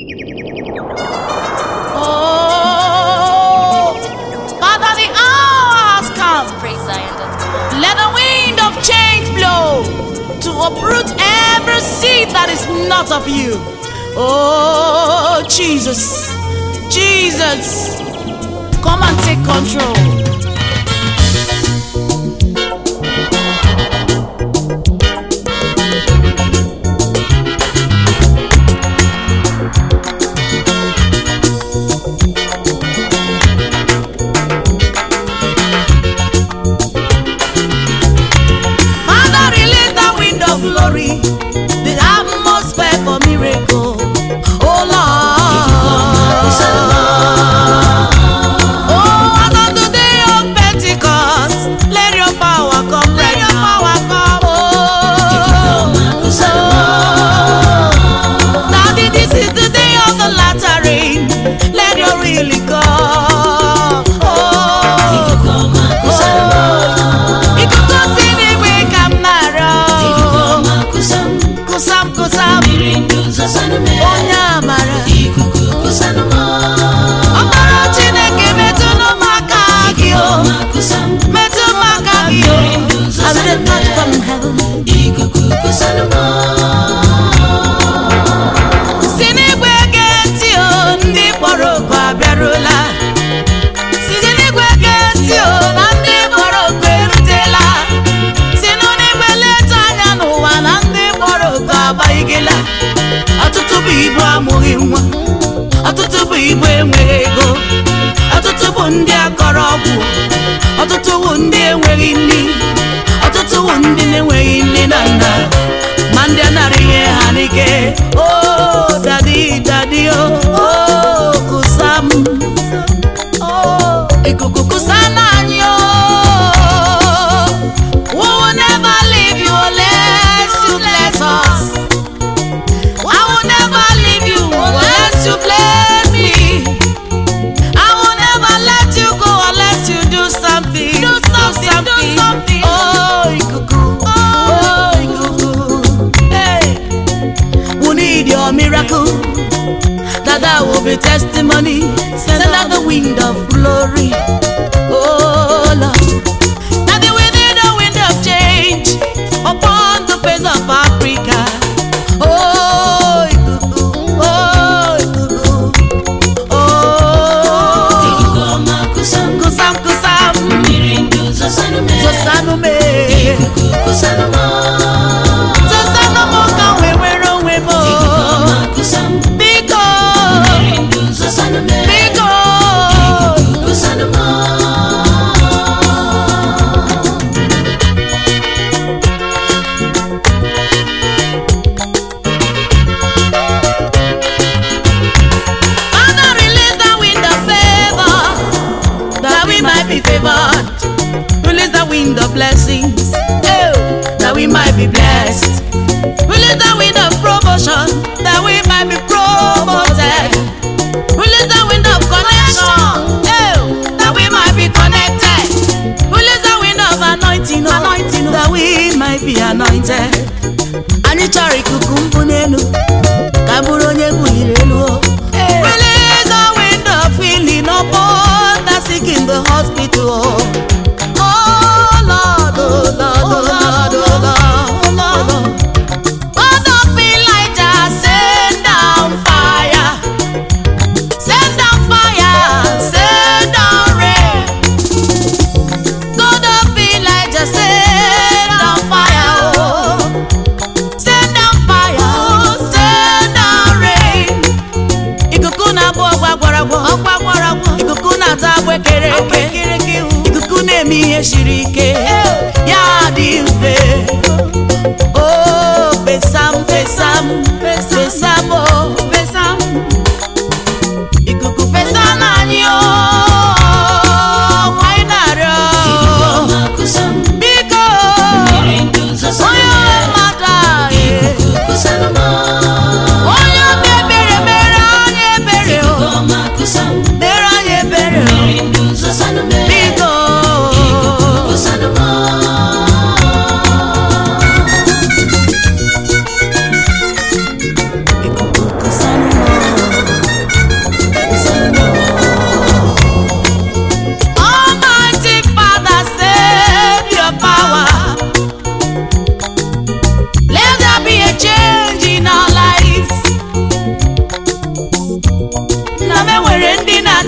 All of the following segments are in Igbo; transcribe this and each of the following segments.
Oh, Father, the hour has come. PraiseZion.com. Let the wind of change blow to uproot every seed that is not of you. Oh, Jesus, Jesus, come and take control. Father, release the wind of glory, the atmosphere for miracle. Oh Lord. Oh, as on the day of Pentecost, let your power come, let your power come. Oh, Daddy, this is the day of the latter rain. Let your really come. Oh, ikuku si n'igwe ka m na-arịọ. Kusam, kusam, onye amara. Ọkpara Chineke metụnụ m aka gị o. Metụ m aka gị o. I will not from heaven. Si n'igwe gee ntị o, ndị kpọrọ oku abịarula. Si n'igwe gee ntị o, na ndị kpọrọ oku erutela. Si n'igwe leta anya n'ụwa na ndị kpọrọ oku agbanyegela. Ọtụtụ bụ ibu amụghị nwa. Ọtụtụ bụ ibu enweghị ego. Ọtụtụ bụ ndị akọrọ ọgwụ. Ọtụtụ bụ ndị enweghị nri. Ọtụtụ bụ ndị na-enweghị nne na nna. Ma ndị anara ihe ha n'ike. O dadi dadi o o kusa m. Oh, ikuku kusa n'anyị o. We will never leave you unless you bless us. I will never leave you unless you bless me. I will never let you go unless you do something. Do something. Do something. Oh, ikuku. Oh, ikuku. Hey, we need your miracle. That that will be testimony. Send out the wind of glory. Oh Lord. That the wind, the wind of change upon the face of Africa. Oh, ikuku. Oh, ikuku. Oh, kusam kusam. Zosanume. Zosanumo ka wee were onwe m. Biko. Biko. Father, release the wind of favor, that we might be favored. Release the wind of blessings, oh, that we might be blessed. Release the wind of promotion, that we might be promoted. Release the wind of connection, oh, that we might be connected. Release the wind of anointing, oh, anointing, that we might be anointed. Anyị chọrọ ikuku mbụ n'elu ka bụrụ onye buliri elu o. Release the wind of healing upon the sick in the hospital. Oh Lord, oh Lord, oh Lord, oh Lord, oh Lord. God of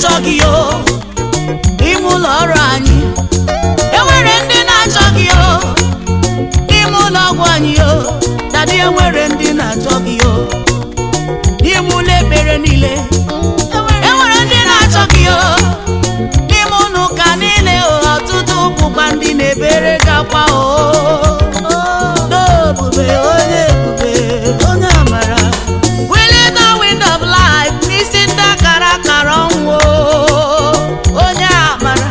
na-achọ gị o n'ime ụlọ ọrụ anyị enwere ndị na-achọ gị o n'ime ụlọ ọgwụ anyị o dadi enwere ndị na-achọ gị o n'ime ụlọ ekpere niile enwere ndị na-achọ gị o n'ime ụlọ ụka niile o ọtụtụ bụkwa ndị na-ebere gakwa o n'ebube onye ebube onye amara wili the wind of life n'isi ndị akara akara ọnwụ o, onye amara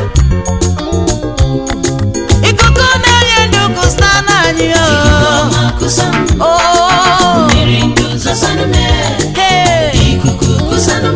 ikuku na-enye ndụ kụsta n'anyị o o mmiri ndụ zọsanụ mee hey ikuku kusanụ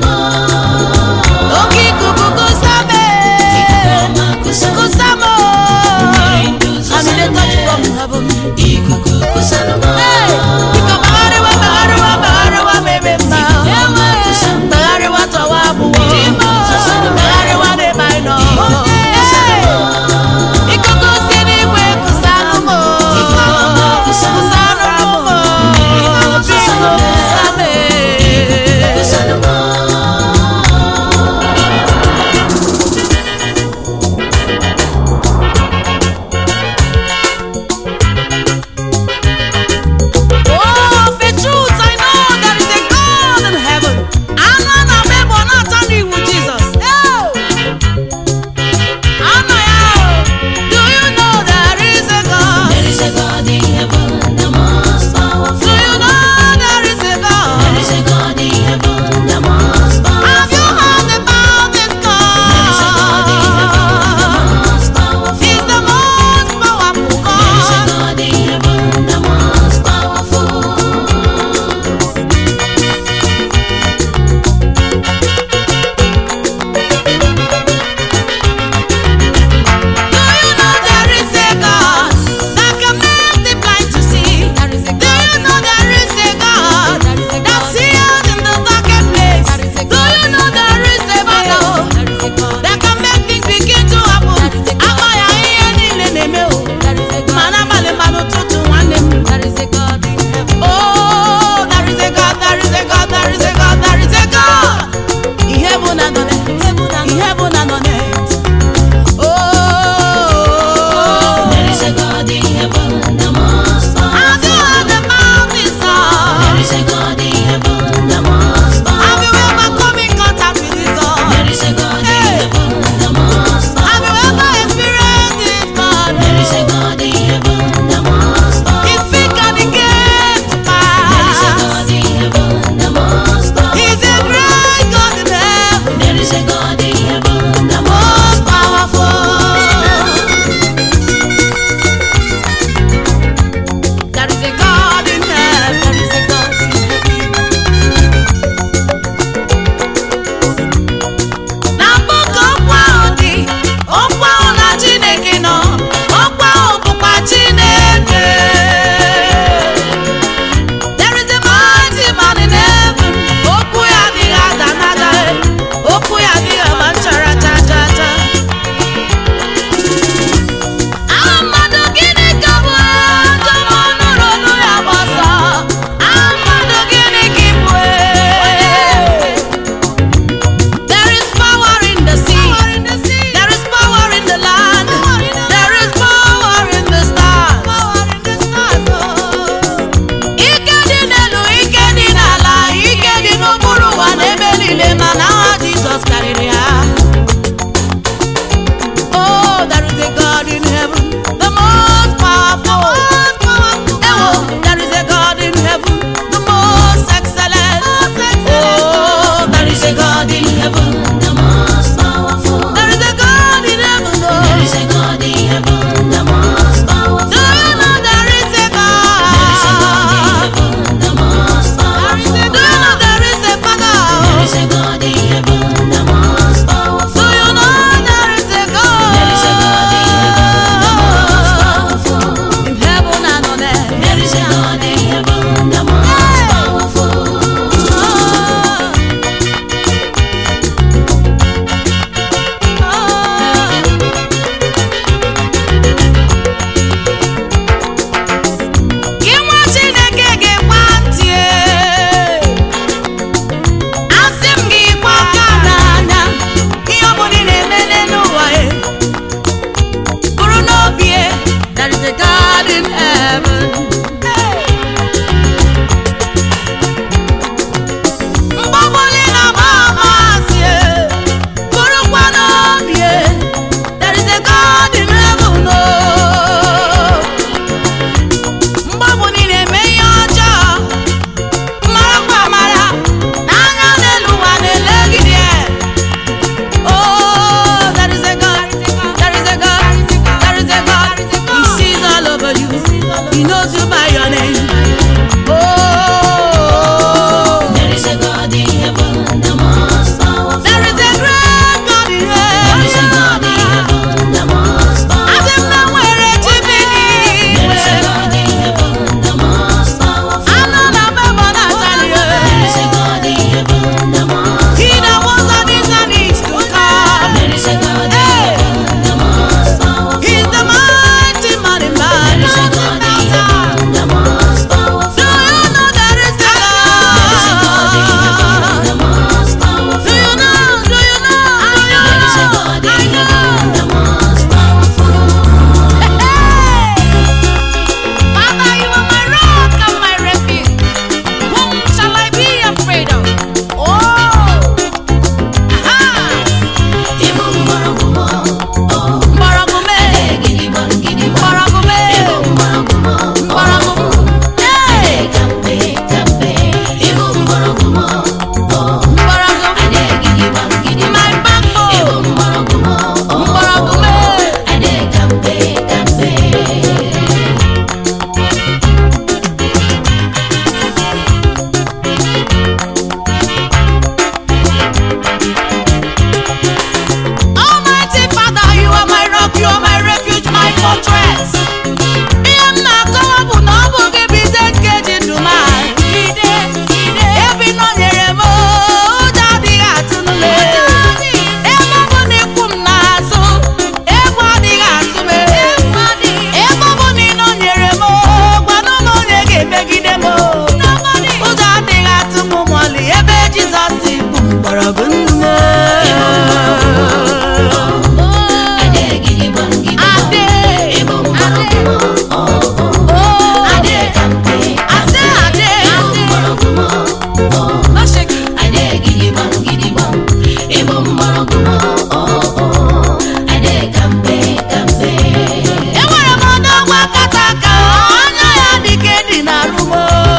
gidigbam gidigbam ịbụ mgbọrọgwụ m o o adị kampe kampe enwere m ọdọgwa kata aka anya ya dịka edi na rumo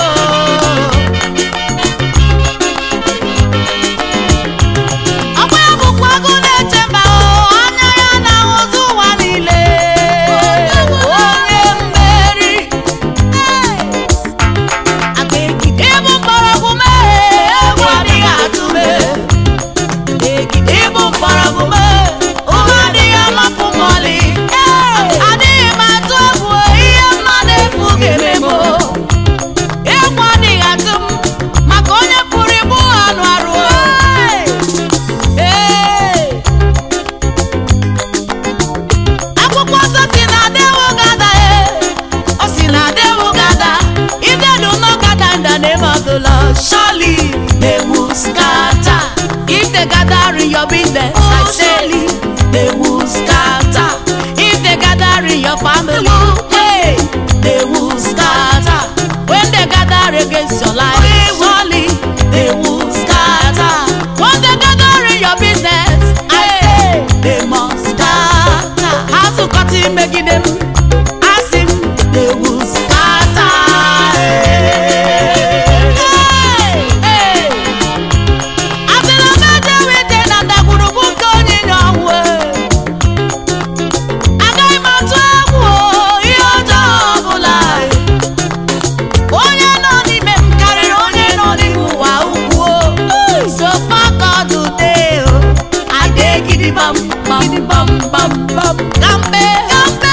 ọkwa ya bụkwa agụ na-eche mba o anya ya na-ahụzụ ụwa niile onye mmeri ịbụ mgbọrọgwụ mee egwu adịghị atụ mee ịbụ mgbọrọgwụ mee ụwa adịghị amapụ m ọlị adịghị m atụ egwu ihe mmadụ efu ga-eme m egwu adịghị atụ m maka onye pụrụ ịbụ anụ arụ Ee. akwụkwọ nsọ si na adewo gada e o si na adewo gada if they do not gather in the name of the Lord surely they will scatter if they gather in your business I say they will scatter if they gather in your family hey they will scatter when they gather against your life surely they will scatter when they gather in your business I say they must scatter azụkọta imegide m asị m they will scatter Hey, hey. asịla m eje wete na ndagwurugwu nke onye nye ọnwụ agaghị m atụ egwu o, ihe ọjọọ ọbụla onye nọ n'ime m karịrị onye nọ n'ime ụwa ukwu so far God today o ade gidigbam gidigbam bam bam kambe kambe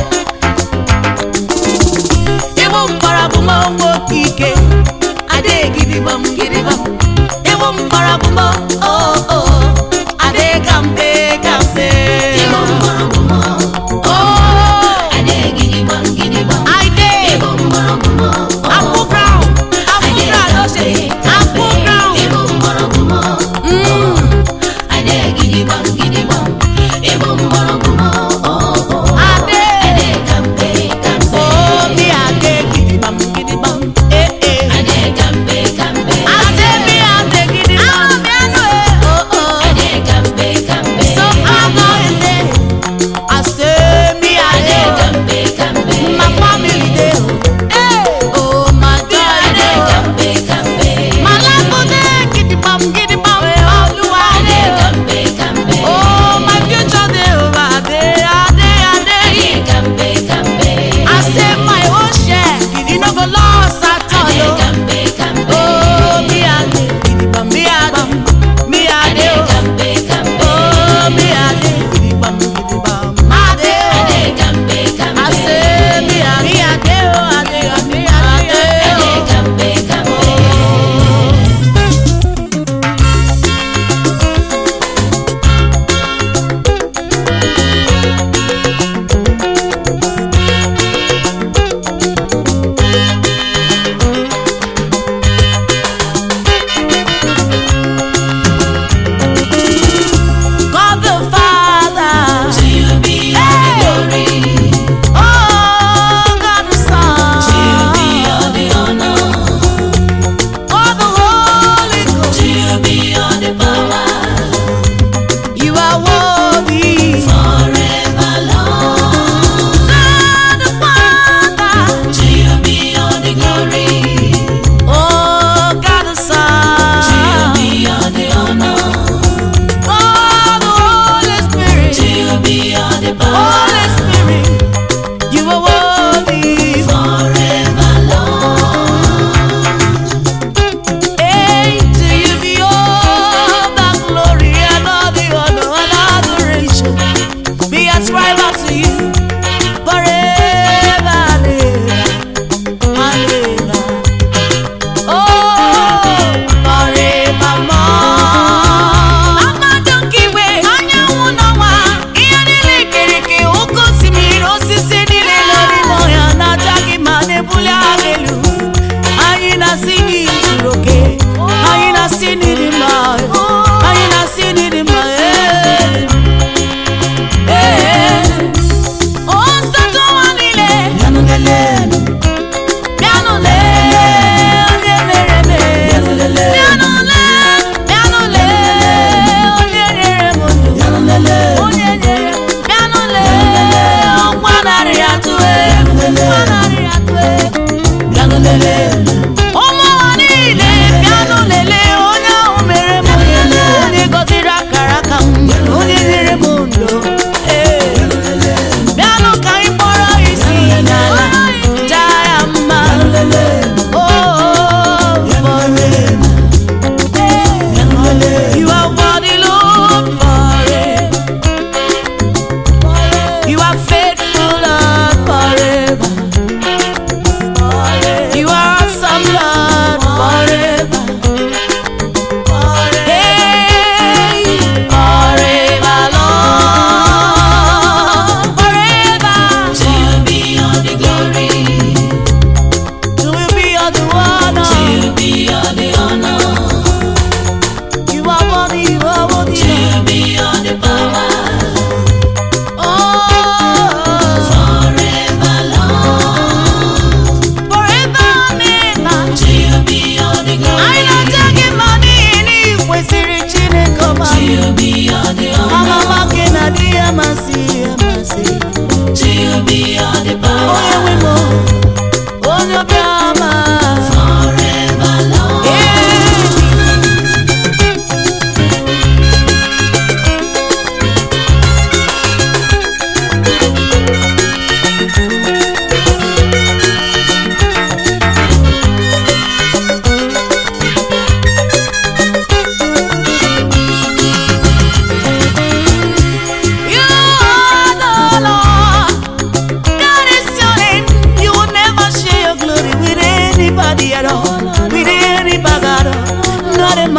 ịbụ mgbọrọgwụ m nwoke ike ade gidigbam gidigbam ịbụ mgbọrọgwụ m o o ade kambe kambe ịbụ mgbọrọgwụ m o adị gidigbam gidigbam I dey ịbụ mgbọrọgwụ m Apple ground, apple ground, no say, apple ground. ịbụ mgbọrọgwụ m Mm. adị gidigbam gidigbam ịbụ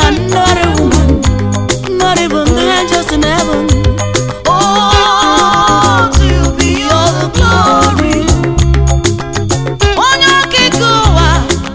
and not a woman, not even the angels in heaven. Oh, to you be all the glory. Onye okike ụwa,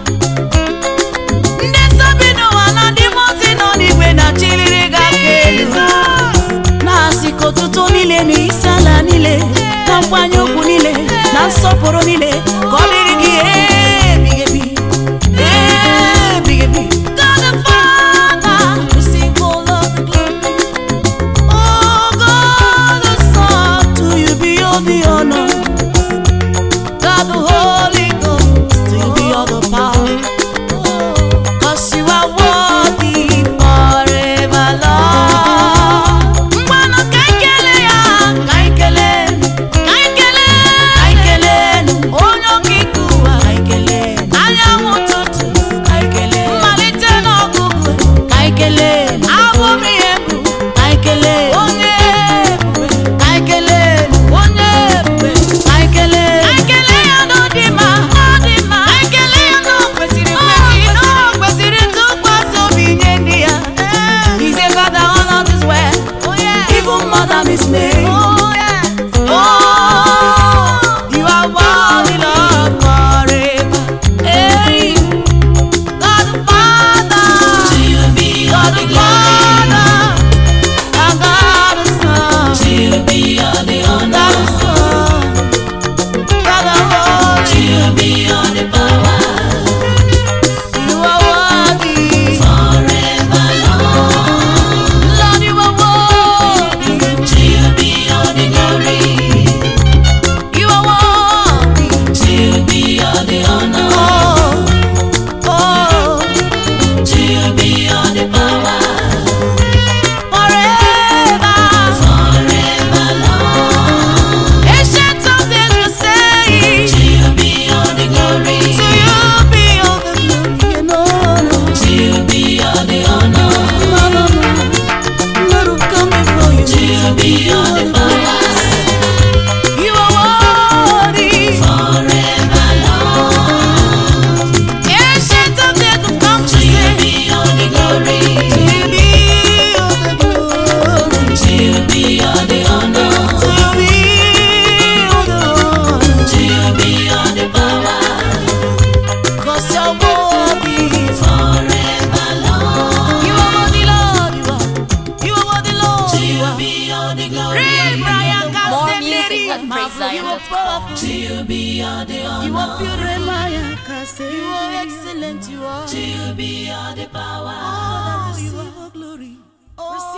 ndị nsọ bi n'ụwa na ndị mmụọ ozi nọ n'igwe na-achịlịrị gị aka elu. na-asị ka otuto niile na isi ala niile na nkwanye ugwu niile na nsọpụrụ niile ka ọ dịrị gị ebighị ebi ebighị ebi God the Father, receive all of the glory. Oh God the Son, to you be all the honor. God the Holy Ghost, to you be all the power. Cause you are worthy forever, Lord. Mmanụ ka anyị kelee ya, ka anyị kelee, ka anyị kelee, ka anyị kelee onye okike ụwa, ka anyị kelee anyanwụ ụtụtụ, ka anyị kelee mmalite n'ọgụgụ, ka anyị kelee abụ m ihe bụ, ka anyị kelee onye ebube, ka anyị kelee onye ebube, ka anyị kelee, ka anyị kelee ya n'ọdị mma, n'ọdị mma, ka anyị kelee ya na o kwesịrị ekwesị, na o kwesịrị ntụkwasị obi nye ndị ya. He's a God that honors his word, even more than his name. Oh, you are worthy, Lord, forever. Hey, God the Father, To you be all God the the glory. Father, and God the Son, To you be all the God honor. the Son, God the To Holy. you be all the power. You are worthy, Forever, Lord. Lord, you are worthy. To you be all the glory. You are worthy. To you be all the honor. Oh, oh, To you be all the power. forever. Forever, Lord. Ancient of days will say, To you be all the glory. To you be all the glory and honor. To you be all the honor. No, no, no. Lord, who come before you. To you be all the power. You are worthy. Forever, Lord. Ancient of days will come to To you say, be all the glory. To you be all the glory. To you be all the honor. To you be all the honor. To you be all the power. 'Cause you're worthy. Forever, Lord. You are worthy, Lord. You are. You are worthy, Lord. To You you are. be all the glory. Ray Brian More Cassidy, music at Marvel, You are PraiseZion.com. powerful. To you be all the You are honor. beautiful. You are excellent. You are. To you be all the power. Oh, you are glory. Oh,